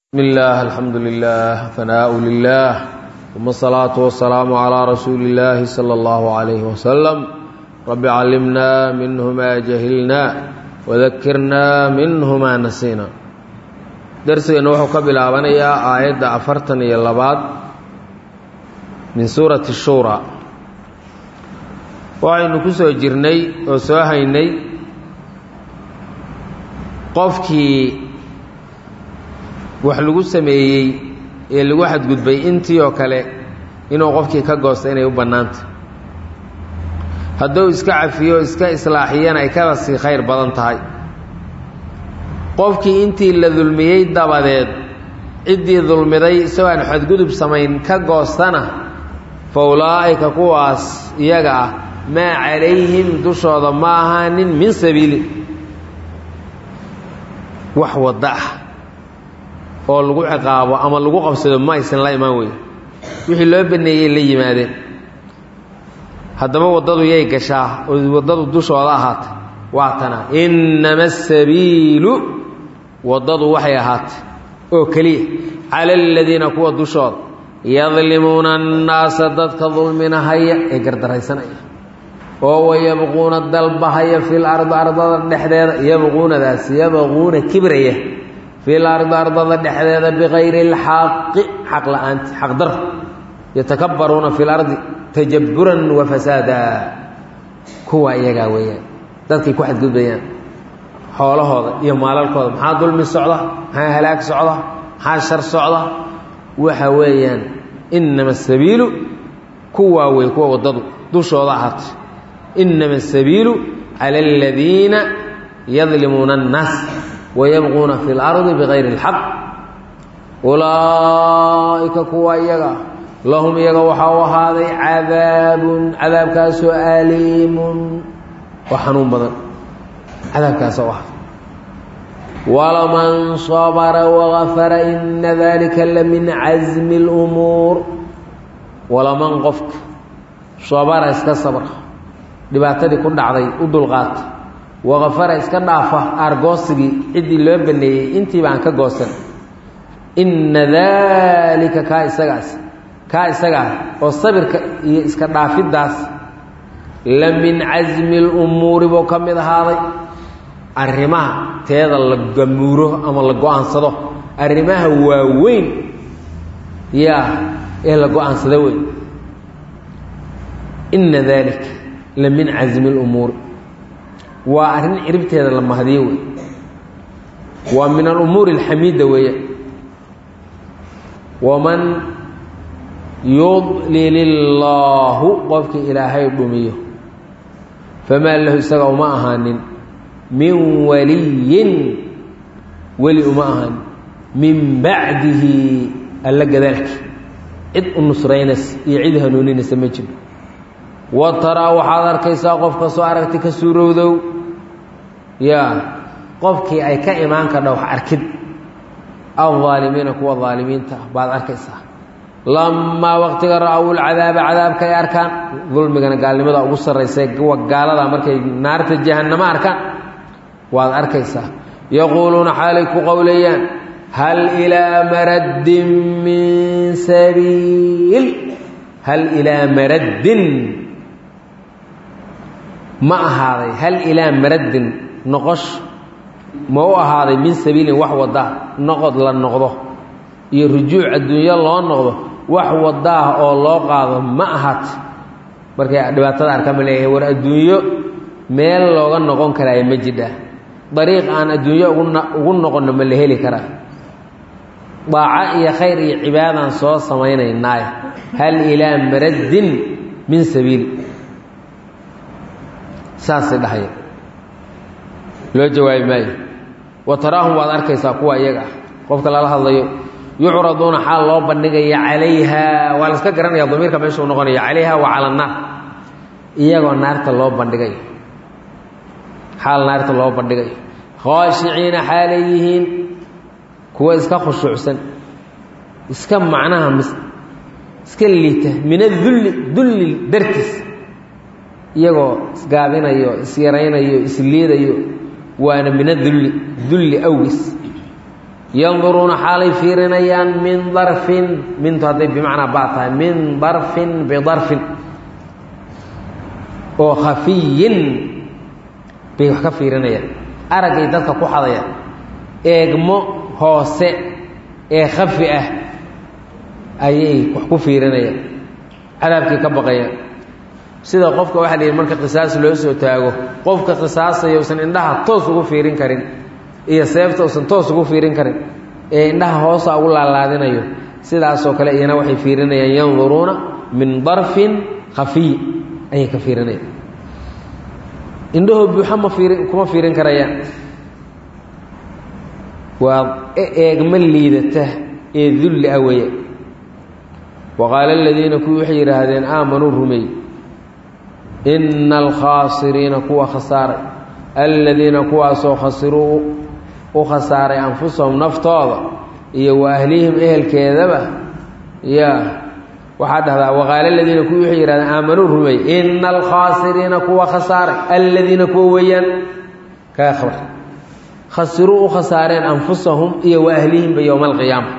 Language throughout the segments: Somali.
بسم الله الحمد لله ثناء لله ثم الصلاة والسلام على رسول الله صلى الله عليه وسلم رب علمنا منه ما جهلنا وذكرنا منه ما نسينا درسنا وحو كبلابنيا آيات أفرتن يلباد من سورة الشورى وعين كسو جرني وسوهيني قفكي wax lagu sameeyey ee lagu xadgudbay intii oo kale inuu qofkii ka goosto inay u bannaanta hadduu iska cafiyo iska islaaxiyana ay kaba sii khayr badan tahay qofkii intii la dulmiyey dabadeed ciddii dulmiday isagoo aan xadgudub samayn ka goostana fa ulaa'ika kuwaas iyaga ah maa calayhim dushooda ma ahaanin min sabiili wax wadda ah oo lagu ciqaabo ama lagu qabsado ma aysan la imaan weyn wixii loo baneeyey la yimaadeen haddaba waddadu yay gashaa oo waddadu dushooda ahaatay waa tana innama asabiilu waddadu waxay ahaatay oo keliya cala aladiina kuwa dushooda yadlimuuna annaasa dadka dulminahaya ee gardaraysanaya oo wayabquuna dalbahaya fil ardi ardada dhexdeeda yabquunadaas yabquuna kibraya fil ardi ardada dhexdeeda bikayri اlxaqi xaq la-aanti xaq dar yatakabbaruuna fi lardi tajaburan wa fasaada kuwa iyagaa weeyaan dadkay ku xadgudbayaan xoolahooda iyo maalalkooda maxaa dulmi socda maxaa halaag socda maxaa shar socda waxa weeyaan inama asabiilu kuwaa wey kuwa waddadu dushooda ahaatay inama asabiilu cala aladiina yadlimuuna الnaas wayabquuna fi اlardi bikayri اlxaq ulaa'ika kuwa iyaga lahum iyaga waxaa u ahaaday cadaabun cadaabkaasoo aliimun oo xanuun badan cadaabkaasa u ahaaday walaman sabra wagafara ina dalika la min casmi اlumuur walaman qofka sabara iska sabra dhibaatadii ku dhacday u dulqaata wakafara iska dhaafa aargoosigii ciddii loo baneeyey intii baan ka goosan inna daalika kaa isagaas kaa isagaa oo sabirka iyo iska dhaafiddaas la min casmi lumuuri buu ka mid ahaaday arrimaha teeda la gamuuro ama la go-aansado arrimaha waaweyn yaa ee la go-aansado wey inna daalika la min casmi lumuuri waa arrin ciribteeda la mahdiyo wey waa min alumuuri alxamiida weeye waman yudlil illaahu qofkii ilaahay dhumiyo famaa lahu isaga uma ahaanin min waliyin weli uma ahaanin min bacdihi alla gadaalki cid u nusraynaysa iyo cid hanuuninaysa ma jiro wa taraa waxaad arkaysaa qof kastoo aragti ka suurowdow yaa qofkii ay ka imaan kadha wax arkid aldaalimiina kuwa daalimiinta ah baad arkaysaa lamaa waqtiga ra-ow lcadaaba cadaabka ay arkaan dulmigana gaalnimada ugu sarraysa kuwa gaalada markay naarta jahannamo arkaan waad arkaysaa yaquuluuna xaalay ku qowlayaan hal ilaa maraddin min sabiil hal ilaa maraddin ma ahaaday hal ilaa maraddin noqosh ma u ahaaday min sabiilin wax wadda noqod la noqdo iyo rujuuc adduunyo loo noqdo wax waddaah oo loo qaado ma ahaat markay dhibaatada arka ma leeyahay war adduunyo meel looga noqon karaayo ma jidha dariiq aan adduunyo ugu noqonno ma la heli karaa daaco iyo khayr iyo cibaadaan soo samaynaynaaye hal ilaa maraddin min sabiil saasay dhahaya loo jawaabi maayo wa taraahum waad arkaysaa kuwa iyaga ah qofka lala hadlayo yucraduuna xaal loo bandhigaya calayha waa la iska garanaya damiirka meeshuu noqonaya calayha wa cala annaar iyagoo naarta loo bandhigayo xaal naarta loo bandhigayo khaashiciina xaalay yihiin kuwa iska khushuucsan iska macnaha iska liita min adulli dulli dartiis iyagoo isgaabinayo isyaraynayo isliidayo waana min adulli dulli awgis yanduruuna xaalay fiirinayaan min darfin mintu hadday bimacnaa baa tahay min darfin bidarfin oo khafiyin bay wax ka fiirinayaan araggay dadka ku xadayaan eegmo hoose ee khafi ah ayay wax ku fiirinayaan cadaabkii ka baqayaan sida qofka waxaa la yidhi marka qisaas loo soo taago qofka qisaasaya usan indhaha toos ugu fiirin karin iyo seefta usan toos ugu fiirin karin ee indhaha hoosa ugu laalaadinayo sidaasoo kale iyana waxay fiirinayaan yanduruuna min darfin khafiy ayay ka fiirinayaan indhahoo buuxa ma fiirin kuma fiirin karayaan waa eegma liidata ee dulli ah weeye wa qaala aladiina kuwii waxay yidhaahdeen aamanuu rumeey ina alkhaasiriina kuwa khasaaray aladiina kuwaasoo khasiruu u khasaaray anfusahum naftooda iyo wa ahlihim ehelkeedaba ya waxaa dhahdaa waqaala aladiina kuwii waxay yihahdeen aamanuu rumeey ina alkhaasiriina kuwa khasaaray aladiina kuwa weeyaan kaa khabar khasiruu u khasaareen anfusahum iyo wa ahlihimba yowma alqiyaama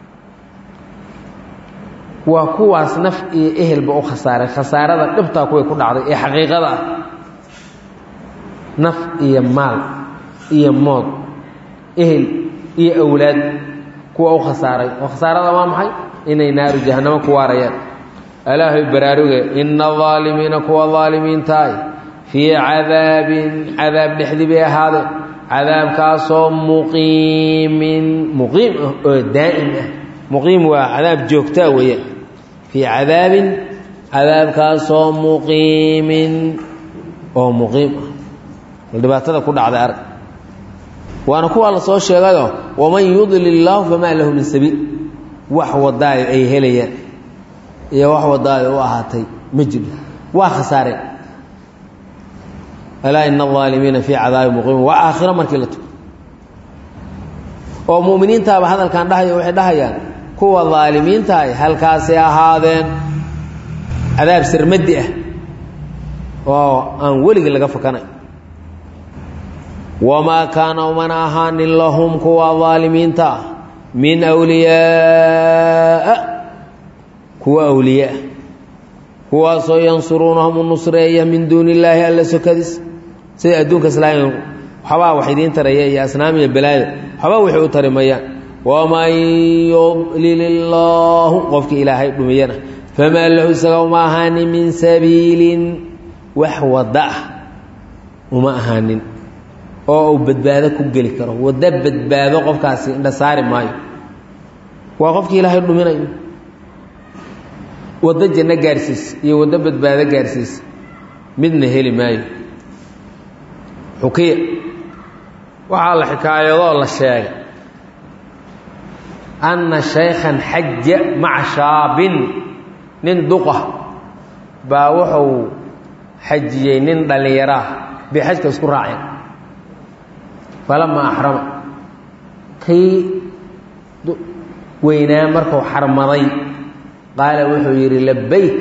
waa kuwaas naf iyo ehelba u khasaaray khasaarada dhibtaa kuway ku dhacday ee xaqiiqada ah naf iyo maal iyo mood ehel iyo awlaad kuwa u khasaaray oo khasaarada waa maxay inay naaru jahannamo ku waarayaan alaahay baraaruge ina aalimiina kuwa aalimiintaay fii cadaabin cadaab dhexdii bay ahaadeen cadaabkaasoo muqiimin muqiim ah oo daa'im ah muqiim waa cadaab joogtaa weeyaan fii cadaabin cadaabkaasoo muqiimin oo muqiim ah bal dhibaatada ku dhacday arag waana kuwaa la soo sheegayo waman yudlil illaahu famaa lahu min sabiil wax wadaayo ay helayaan iyo wax wadaayo u ahaatay ma jiro waa khasaareen alaa ina alaalimiina fii cadaabi muqiimin waa aakhiro markii la tugo oo mu'miniintaaba hadalkan dhahaya waxay dhahayaan kuwa daalimiintahay halkaasay ahaadeen cadaab sirmadi ah oo aan weligii laga fakanay wamaa kaana umana ahaanin lahum kuwa daalimiinta ah min wliyaaa kuwa awliyaa kuwaasoo yansuruunahum u nusreeya min duuni illaahi alla sokadiis sida adduunka islaamiga waxbaa wax idiin taraya iyo asnaam iyo balaaya waxbaa waxay u tari mayaan waman yudlil illaahu qofkii ilaahay dhumiyana famaa lahu isaga uma ahaanin min sabiilin wax wadda ah uma ahaanin oo uu badbaado ku geli karo waddo badbaado qofkaasi indha saari maayo waa qofkii ilaahay dhuminayo waddo janno gaarsiis iyo waddo badbaado gaarsiis midna heli maayo xukiya waxaa la xikaayadoo la sheegay anna shaykhan xaja maca shaabin nin duqa baa wuxuu xajiyey nin dhallinyaraah bay xajka isku raaceen falamaa axrama kii weynaa markuu xarmaday qaala wuxuu yidhi labayk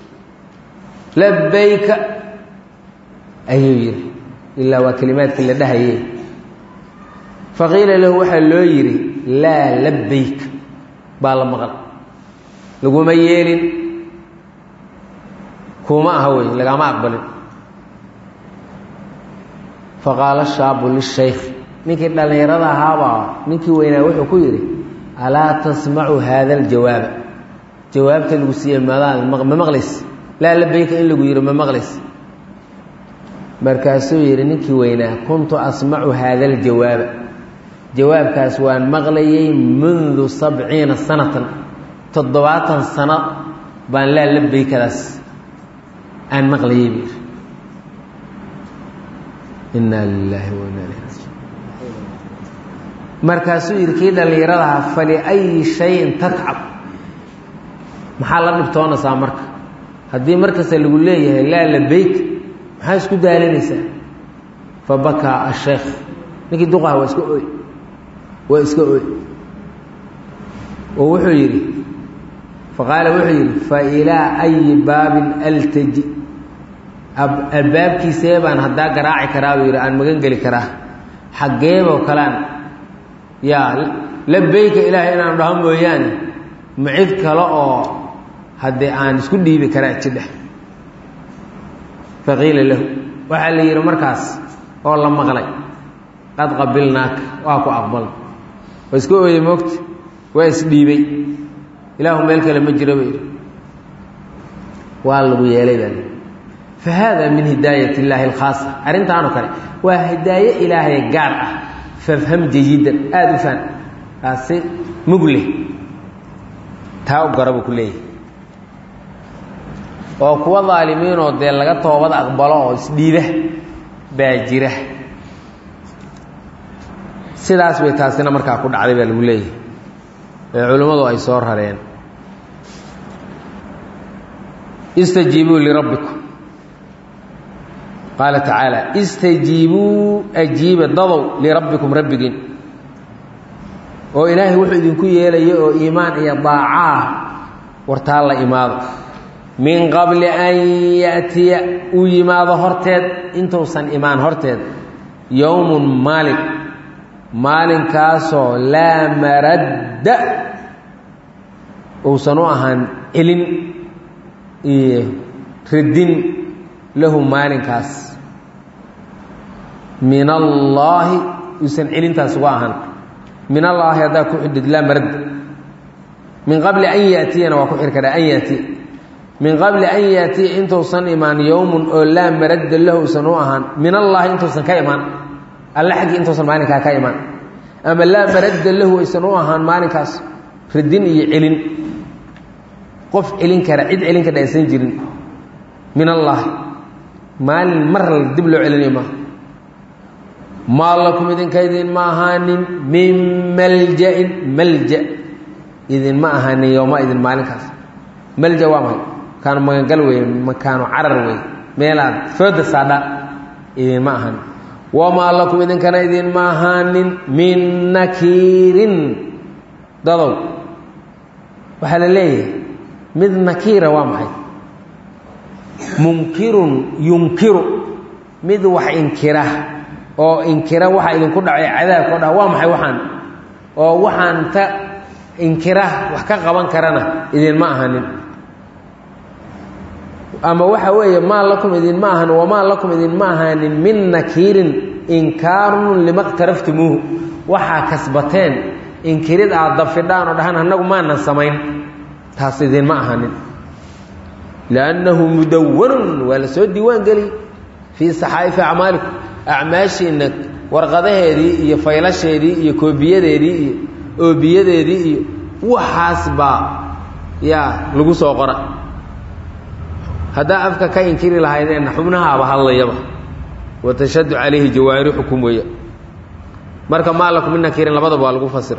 labayka ayuu yidhi ilaa waa kelimaadkii la dhahaye faqiila lahu waxaa loo yidhi laa labayk baa la maqal laguma yeelin kuma aha wey lagama aqbalin faqaala shaabu lishaykh ninkii dhallinyarada ahaabaa ninkii weynaa wuxuu ku yidhi alaa tasmacu haada aljawaaba jawaabta lagu siiye madaad ma maqlays laa labayka in lagu yidhi ma maqlays markaasuu yidhi ninkii weynaa kuntu asmacu haada aljawaaba jawaabkaas waan maqlayay mundu sabciina sanatan toddobaatan sano baan laa labaykadaas aan maqlayay buu yidhi inaa lilaahi wa inaa ilayhi rajiun markaasuu yidhi kii dhallinyaradaha faliayi shayin tatcab maxaa la dhibtoonaysaa marka haddii markasta lagu leeyahay laa labayk maxaa isku daalinaysaa fa bakaa asheekh ninkii duqaha waa iska oy waa iska oy oo wuxuu yidhi faqaala wuxuu yidhi fa ilaa ayi baabin altaji albaabkiisee baan haddaa garaaci karaa buu yidhi aan magan geli karaa xaggeeboo kalean yaa labayka ilaahay inaan dhaho mooyaane ma cid kale oo haddee aan isku dhiibi karaa jidheh faqiila lahu waxaa la yidhi markaas oo la maqlay qad qabilnaaka waa ku aqbalna waa iska ooyey moogta waa isdhiibay ilaahu meel kale ma jiro bay waa lagu yeelay baa fa haada min hidaayat illaahi alkhaasa arrintaanoo kale waa hidaaye ilaahay gaar ah fafham jayidan aada u faan taasi mug leh taa u gara buu ku leeyahay oo kuwa daalimiinoo dee laga toobad aqbalo oo isdhiiba baa jira sidaas bay taasina markaa ku dhacday baa lagu leeyahay ee culimmadu ay soo rareen istajiibuu lirabbikum qaala tacaala istajiibuu ajiiba dadow lirabbikum rabbigiin oo ilaahay wuxuu idinku yeelaya oo iimaan iyo daacaa wartaa la imaado min qabli an ya'tiya uu yimaado horteed intuusan imaan horteed yowmun maalin maalinkaasoo laa maradda uusan u ahaan celin iyo radin lahu maalinkaas min allaahi uusan celintaas uga ahaan min allaahi haddaa ku xidhid laa maradda min qabli an ya'tiyana waa ku xir karaa an yaatiya min qabli an yaatiya intuusan imaan yowmun oo laa maradda lahu usan u ahaan min allaahi intuusan ka imaan alle xaggii intuusan maalinkaa ka imaan ama laa maradda lahu aysan u ahaan maalinkaas radin iyo celin qof celin kara cid celin kara aysan jirin min allaahi maalin mar dib loo celinayo maaha maa lakum idinka idinma ahaanin min malja'in malja idinma ahaanin yowma idin maalinkaas malja waa maxay makaanu magangal weeye makaanu carar weeye meelaad fooda saadha idinma ahaanin wamaa lakum idinkana idinma ahaanin min nakiirin dadow waxaa la leeyahay mid nakiira waa maxay munkirun yunkiru mid wax inkira oo inkira waxa idinku dhacay cadaabka o dha waa maxay waxaan oo waxaan ta inkira wax ka qaban karana idinma ahanin ama waxa weeye maa lakum idinma ahan wamaa lakum idinma ahaanin min nakiirin inkaarun lima qtaraftumuuhu waxaa kasbateen inkirid aad dafidhaan oo dhahaan annagu maanan samayn taas idinma ahanin liannahu mudawanun waa la soo diiwaan geliy fii saxaa'ifi acmaalikum acmaashiinna warqadaheedii iyo faylasheedii iyo koobiyadeedii iyo oobiyadeedii iyo waxaas baa yaa lagu soo qora haddaa afka ka inkiri lahaydeenna xubnahaaba hadlayaba watashaddu calayhi jawaarixukum weeya marka maa lakum min nakiirin labadaba waa lagu fasira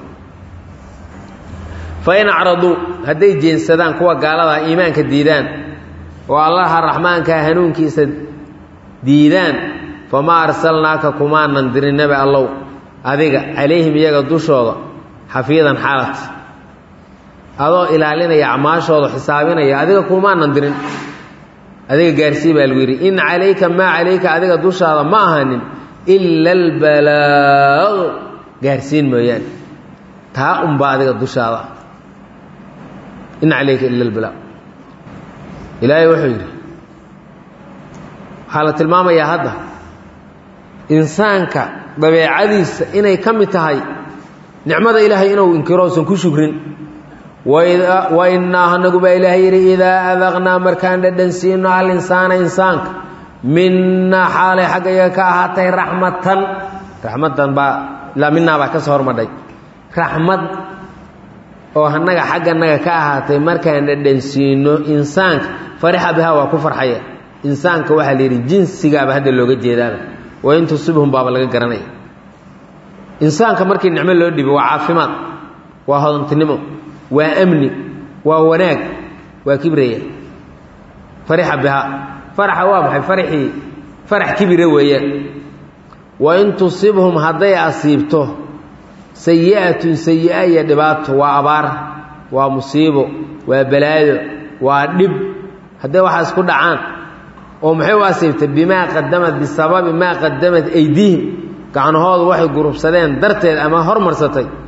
fa in acraduu hadday jeensadaan kuwa gaaladaa iimaanka diidaan oo allaha raxmaankaa hanuunkiisa diidaan famaa arsalnaaka kumaanan dirin nebi allow adiga calayhim iyaga dushooda xafiidan xaalad adoo ilaalinaya acmaashooda xisaabinaya adiga kumaanan dirin adiga gaarsii baa lagu yidhi in calayka maa calayka adiga dushaada ma ahanin ila albalaaq gaarsiin mooyaane taa unbaa adiga dushaada in calayka ila albalaaq ilaahay wuxuu yidhi waxaa la tilmaamayaa hadda insaanka dabeecadiisa inay ka mid tahay nicmada ilaahay inuu inkiro usan ku shukrin wa innaa anagu baa ilaahay yidhi idaa adaqnaa markaan dhadhan siino al insaana insaanka minnaa xaalay xaggayaga ka ahaatay raxmatan raxmadan baa ilaa minaa baa ka soo hormadhay raxmad oo annaga xagganaga ka ahaatay markaan dhadhan siino insaanka farixa bihaa waa ku farxaya insaanka waxaa la yidhi jinsigaaba hadda looga jeedaaba wain tusibhum baaba laga garanaya insaanka markii nicmo loo dhibi waa caafimaad waa hodantinimo waa amni waa wanaag waa kibraya farixa bihaa faraxa waa maxay farxii farax kibira weeyaan wain tusibhum hadday asiibto sayi'atun sayi'a iyo dhibaato waa abaar waa musiibo waa balaayo waa dhib hadday waxaas ku dhacaan oo maxay u asiibtay bimaa qadamad bisababi maa qadamad aydiihim gacnahoodu waxay gurubsadeen darteed ama hormarsatay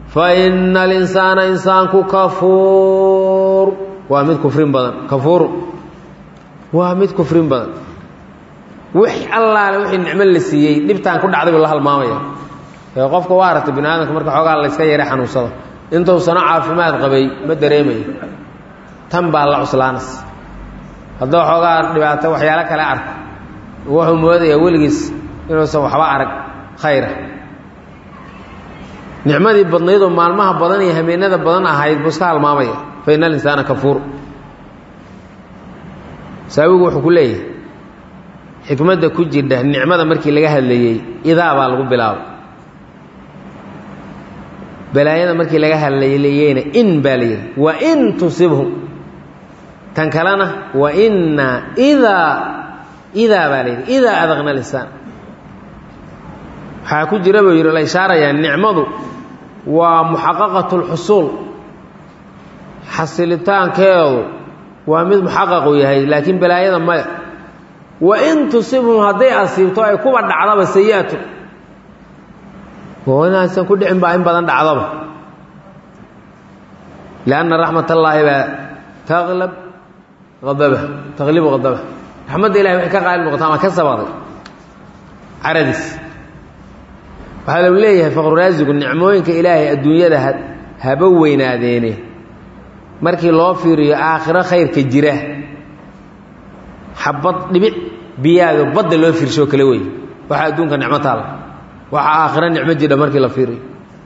fa ina alinsaana insaanku kafuur waa mid kufrin badan kafuur waa mid kufrin badan wix allaale wixii nicmo la siiyey dhibtaan ku dhacday buu la halmaamaya ee qofka waa aragtay bini aadamka marka xoogaa layska yara xanuunsado intuusano caafimaad qabay ma dareemayo tan baa la cuslaanas hadduu xoogaa dhibaato waxyaalo kale arko wuxuu moodayaa weligiis inuusan waxba arag khayra nicmadii badnaydoo maalmaha badan iyo hameenada badan ahayd buu iska halmaamaya fa ina alinsaana kafuur saawigu wuxuu ku leeyahay xikmadda ku jirdha nicmada markii laga hadlayey idaa baa lagu bilaabay balaayada markii laga hadlayeyna in baa la yidhi wa in tusibhum tan kalena wa inna idaa idaa baa la yidhi idaa adaqna lisaan waxaa ku jira buu yidhi la ishaarayaa nicmadu waa muxaqaqatu lxusuul xasilitaankeedu waa mid muxaqaqu yahay laakiin balaayada maya wa in tusibhum hadday asiibto ay kuba dhacdaba sayi-atu oo inaysan ku dhicin baa in badan dhacdaba lianna raxmat allaahi baa taqlab adaba taqlibu hadaba raxmadda ilahay waxay ka qaalib noqota ama ka sabaday caradiis waxaa lagu leeyahay faqruraasigu nicmooyinka ilaahay adduunyada haba weynaadeene markii loo fiiriyo aakhiro khayrka jira xabad dhibic biyaado badda loo fiirsho kale wey waxaa adduunka nicmo taala waxaa aakhiro nicmo jidha markii la fiiriyo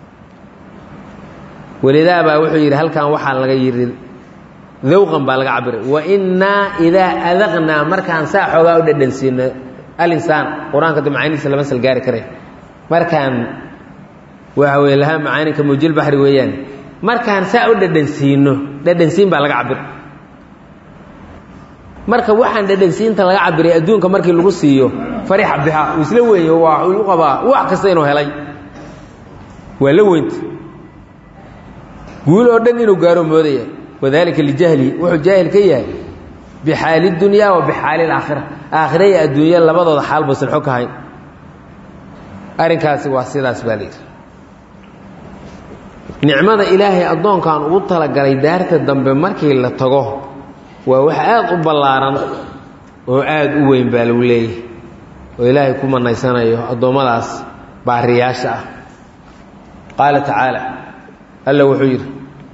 walidaa baa wuxuu yidhi halkan waxaa laga yidhi dawqan baa laga cabiray wa innaa idaa adaqnaa markaan saa xoogaa u dhadhansiino alinsaan qur-aanka de macaanidiisa lama sal gaari kare markaan waxa weye lahaa macaaninka muujilbaxri weeyaan markaan saa u dhadhansiino dhadhansiin baa laga cabir marka waxaan dhadhansiinta laga cabiray adduunka markii lagu siiyo farixa bixa uu isla weeyo waa u qabaa wax kasta inuu helay waa la weynta guul oo dhan inuu gaaro moodaya wadalika lijahlihi wuxuu jaahil ka yahay bixaali dunyaa wa bixaali alaakhira aakhira iyo adduunya labadooda xaal baysan xog ka hayn arrinkaasi waa sidaas baa layidhi nicmada ilaahay addoonkan ugu talagalay daarta dambe markii la tago waa wax aad u ballaaran oo aad u weyn baa lagu leeyahay oo ilaahay ku manaysanayo addoommadaas baariyaasha ah qaala tacaala alla wuxuu yidhi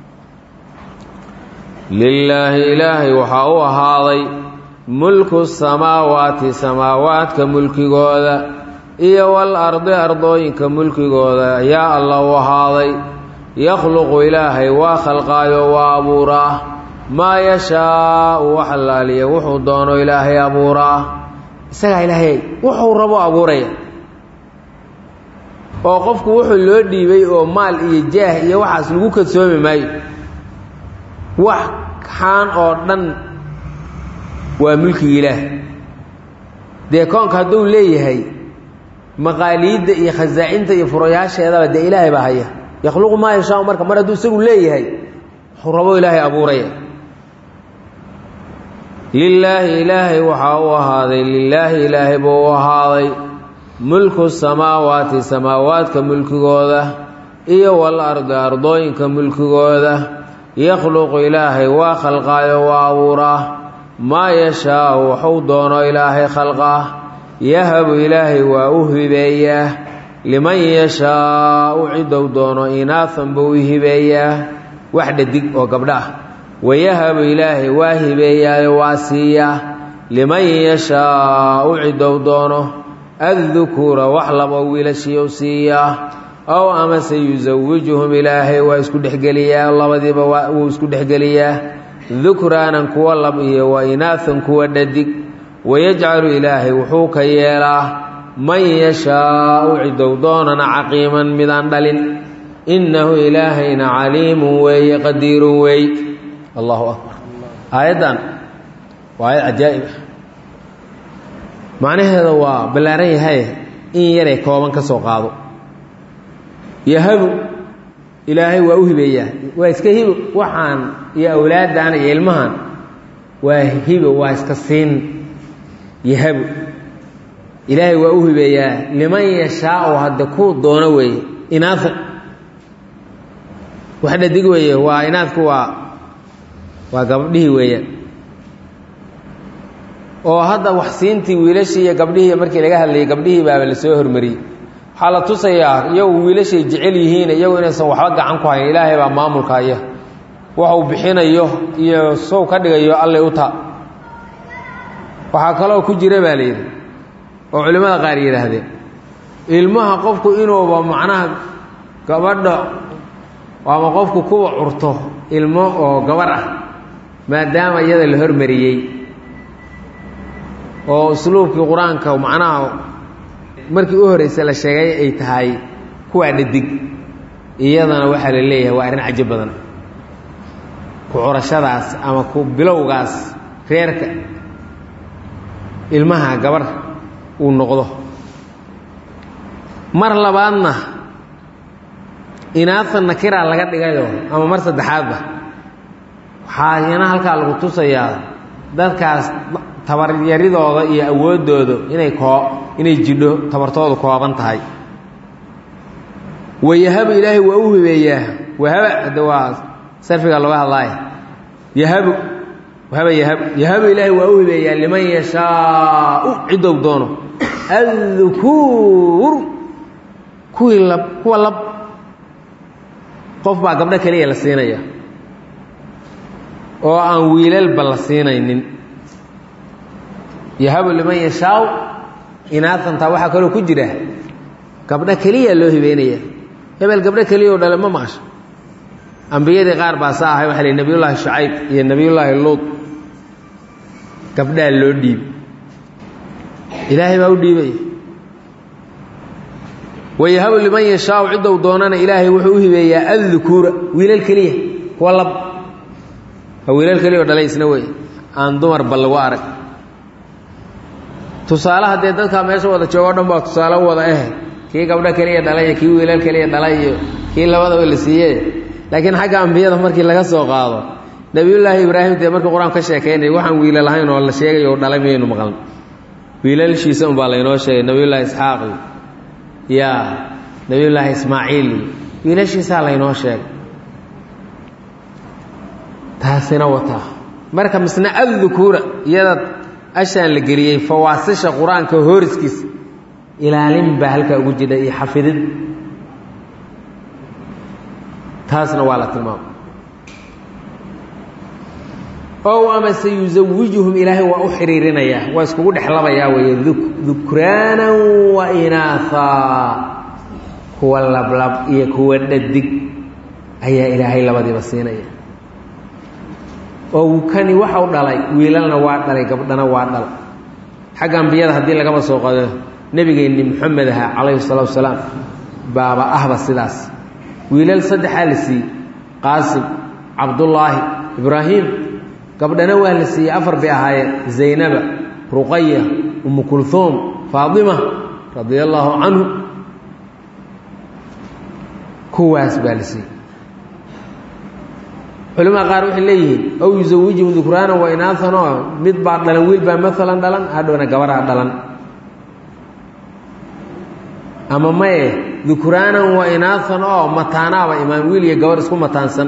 lilaahi ilaahay waxaa u ahaaday mulku samaawaati samaawaadka mulkigooda iyo wal ardi ardooyinka mulkigooda ayaa alla u ahaaday yakhluqu ilaahay waa khalqaayo waa abuuraa maa yashaau wax allaaliya wuxuu doono ilaahay abuuraa isagaa ilaahay wuxuu rabo abuuraya oo qofku wuxuu loo dhiibay oo maal iyo jaah iyo waxaas lagu kadsoomi maayo wax xaan oo dhan waa mulkiga ilaah dee koonka hadduu leeyahay maqaaliidda iyo khasaacinta iyo furayaasheedaba dee ilaahay baa haya yakhluqu maa yashaau marka mar hadduu isagu leeyahay wuxuu rabo ilaahay abuuraya lilaahi ilaahay waxaa u ahaaday lilaahi ilaahay buu u ahaaday mulku samaawaati samaawaadka mulkigooda iyo wal ardi ardooyinka mulkigooda yakhluqu ilaahay waa khalqaayo waa abuuraa maa yashaau waxuu doono ilaahay khalqaa yahabu ilaahay waa u hibeeyaa liman yashaau ciddou doono inaahan buu u hibeeyaa wax dhadig oo gabdho ah wayahabu ilaahay waa hibeeyaayo waa siiyaa liman yashaau ciddou doono addukuura wax labo wiilashiiu siiyaa ow amase yusawijuhum ilaahay waa isku dhexgeliyaa labadiiba wuu isku dhexgeliyaa dukraanan kuwa lab iyo wa inaahan kuwa dhadig wayajcalu ilaahay wuxuu ka yeelaa man yashaau cidow doonana caqiiman midaan dhalin innahu ilaahayna caliimun weeye qadiirun weey allahu akbar aayaddan waa aayad cajaa'ib ah macnaheeda waa ballaaran yahay in yaray kooban ka soo qaado yahabu ilaahay waa u hibeeyaa waa iska hibo waxaan iyo awlaaddan iyo ilmahan waa hibo waa iska siin yahabu ilaahay waa u hibeeyaa liman yashaau hadde kuu doono weeye inaasa wax dhadig weeye waa inaadku waa waa gabdhihii weeyaan oo hadda wax siintii wiilashii iyo gabdhihii markii laga hadlayay gabdhihii baaba la soo hormariyey waxaa la tusayaa iyagu wiilashay jecel yihiin iyagu inaysan waxba gacan ku hayn ilaahay baa maamulka haya waxuu bixinayo iyo sow ka dhigayo allay u taa waxaa kaloo ku jira baa layidhi oo culimmada qaar yidhaahdeen ilmaha qofku inuuba macnaha gabadha ama qofku kuwa curto ilmo oo gabar ah maadaama iyada la hormariyey oo usluubkii qur-aanka macnaha markii u horreysa la sheegay ay tahay kuwaa dhadig iyadana waxaa la leeyahay waa arrin cajo badan ku curashadaas ama ku bilowgaas reerka ilmaha gabar uu noqdo mar labaadna inaadta nakiraa laga dhigayo ama mar saddexaadba waxaa iyana halkaa lagu tusayaa dadkaas tabaryaridooda iyo awooddooda inay koo inay jidho tabartoodu kooban tahay wayahabu ilaahay waa u hibeeyaa wahaba hadda waa sarfiga looga hadlaaya yahabu wahaba yahabu yahabu ilaahay waa u hibeeyaa liman yashaau cidow doono addukuur kuwii lab kuwa lab qof baa gabdho keliya la siinaya oo aan wiilalba la siinaynin yahabu liman yashaaw inaatantaa waxaa kaloo ku jira gabdho keliya loo hibeynaya hebel gabdho keliya oo dhale ma maqasho ambiyadii qaar baa saa ahay waxa la nebiyullaahi shucayb iyo nebiyullaahi luud gabdhaa loo dhiib ilaahay baa u dhiibaya wayahabu liman yashaau ciddou doonana ilaahay wuxuu u hibeeyaa addukuura wiilal keliya kuwa lab waa wiilal keliya oo dhalay isna wey aan dumarba lagu arag tusaale haddee dadkaa meesha wada joogo o dhan baa tusaale wada eh kii gabdho keliya dhalay iyo kii wiilal keliya dhalay iyo kii labadaba la siiye laakiin xagga ambiyada markii laga soo qaado nebiyullaahi ibraahim dee markii qur-aan ka sheekaynaya waxaan wiila lahayn oo la sheegay oo dhalay miyaynu maqlan wiilalshiisa unbaa laynoo sheegay nebiyullaahi isxaaq ya nebiyullaahi ismaaciil wiilashiisaa laynoo sheegay taasina wataa marka misna addukuura iyada ashaan la geliyey fawaasisha qur-aanka hooriskiisa ilaalin baa halkaa ugu jidha iyo xafidid taasna waa la tilmaamay ow amase yusawijuhum ilaahay waa u xidhiirinayaa waa iskugu dhexlabayaa weeye dukraanan wa inaahaa kuwa lablab iyo kuwa dhadig ayaa ilaahay labadiiba siinaya oo kani waxau dhalay wiilalna waa dhalay gabdhana waa dhal xagga ambiyada haddii lagaba soo qado nebigeenni moxamed aha calayhi salatu wasalaam baaba ahba sidaas wiilal saddexaa la siiyey qaasim cabdullaahi ibraahim gabdhana waa la siiyey afar bay ahaayeen zaynaba ruqaya umu kulhuum faatima radia allaahu canhu kuwaas baa la siiyey culimada qaar waxay leeyihiin ow yusawijihum dukraanan wa inaaan oo mid baa dhalan wiil baa maalan dhalan hadhowna gabaraa dhalan ama maye dukraanan wa inaaan oo mataanaaba imaan wiil iyo gabar isku mataansan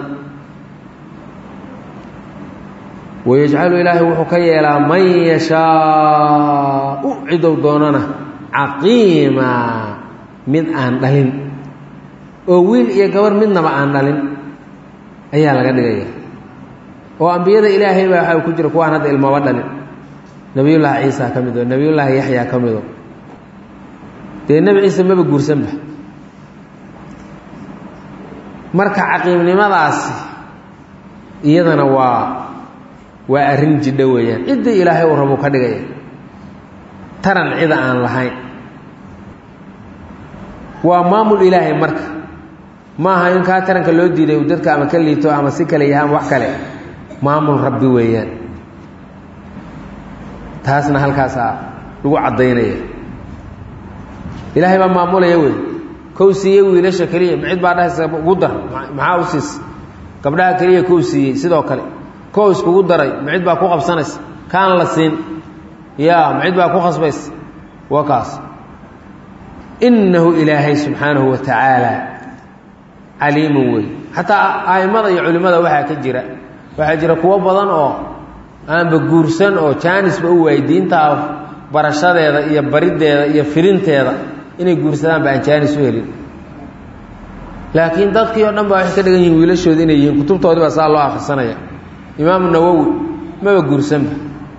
wayajcalu ilaahay wuxuu ka yeelaa man yashaau cidow doonana caqiima mid aan dhalin oo wiil iyo gabar midnaba aan dhalin ayaa laga dhigaya oo ambiyada ilaahay baa waxaa ku jira kuwaan hadda ilmaba dhalin nebiyullaahi ciisa ka mido nebiyullaahi yaxyaa ka mido dee nebi ciise maba guursanba marka caqiimnimadaasi iyadana waa waa arrin jidho weeyaan ciddii ilaahay uu rabuu ka dhigaya taran cida aan lahayn waa maamul ilaahay marka maaha in kaa taranka loo diiday uu dadka ama ka liito ama si kale yaha ama wax kale maamul rabbi weeyaan taasna halkaasaa lagu caddaynaya ilaahay baa maamulaya wey kow siiyey wiilasha keliya macid baa dhahaysa ugu dar maxaa u siisa gabdhaha keliya kow siiyey sidoo kale kow iskugu daray macid baa ku qabsanaysa kaan la siin ya macid baa ku khasbaysa waa kaas innahu ilaahay subxaanahu wa tacaala caliimun wey xataa a'immada iyo culimmada waxaa ka jira waxaa jira kuwo badan oo aanba guursan oo jaanisba u waayey diintaa barashadeeda iyo bariddeeda iyo firinteeda inay guursadaanba aan jaanis u helin laakiin dadkii oo dhan baa waxay ka dhigan yihiin wiilashooda inay yihiin kutubtoodii baa saa loo akhrisanaya imaamu nawowi maba guursanba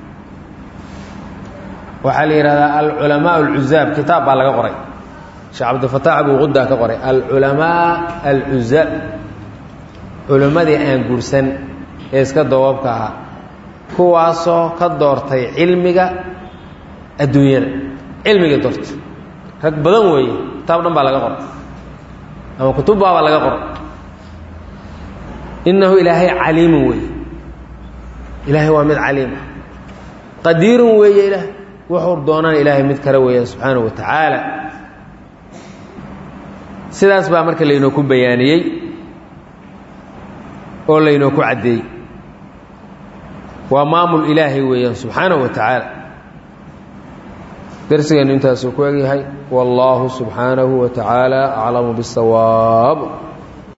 waxaa la yidhahdaa alculamaa alcuzaab kitaab baa laga qoray sheekh cabdilfataax abuu qudaa ka qoray alculamaa alcuzaab culimmadii aan guursan ee iska dawaabka ahaa kuwaasoo ka doortay cilmiga adduunyada cilmiga doortay rag badan weeye kitaab dhan baa laga qoray ama kutubbaabaa laga qoray innahu ilaahay caliimun weeye ilaahay waa mid caliima qadiirun weeye ilaah wuxuu doonaan ilaahay mid kale weeyaan subxaanahu wa tacaala sidaas baa marka laynoo ku bayaaniyey oo laynoo ku caddeeyey waa maamul ilaahay weeyaan subxaanahu wa tacaala darsigeennu intaasuu ku egyahay wallaahu subxaanahu wa tacaala aclamu bisawaab